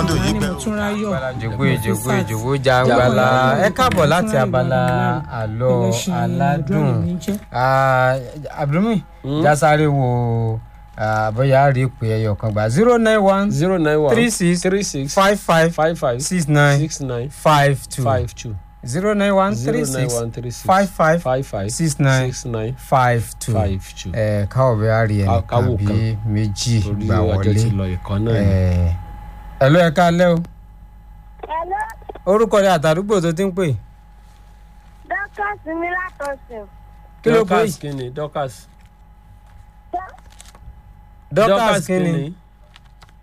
dùn yìí ni pé mo tún ráyọ̀ jògbó ìjògbó ìjògbó jàǹgbàlà ẹ káàbọ̀ láti abala àlọ́ aládùn Ah, abdulmi jásáré wo ah, bóyá rí pé ẹyọ kan gbà zero nine one zero nine one three six three six five five five five six nine six nine five two five two zero nine one zero three nine six one three six five five five five six nine six nine five two five two. ẹ káwọ bóyá rí Ká- ẹnìkan káwò bí kan. méjì torí gbà ọjọ́ ti wọlé lọ ìkan náà ni. ẹ ẹ ló ẹ ká lẹ́ o Hello, orúkọ rẹ àtàdúgbò tó ti ń pè Dorcas mi látọ̀sìn. kí ló pè Dorcas kínni Dorcas Dorcas kínni kínni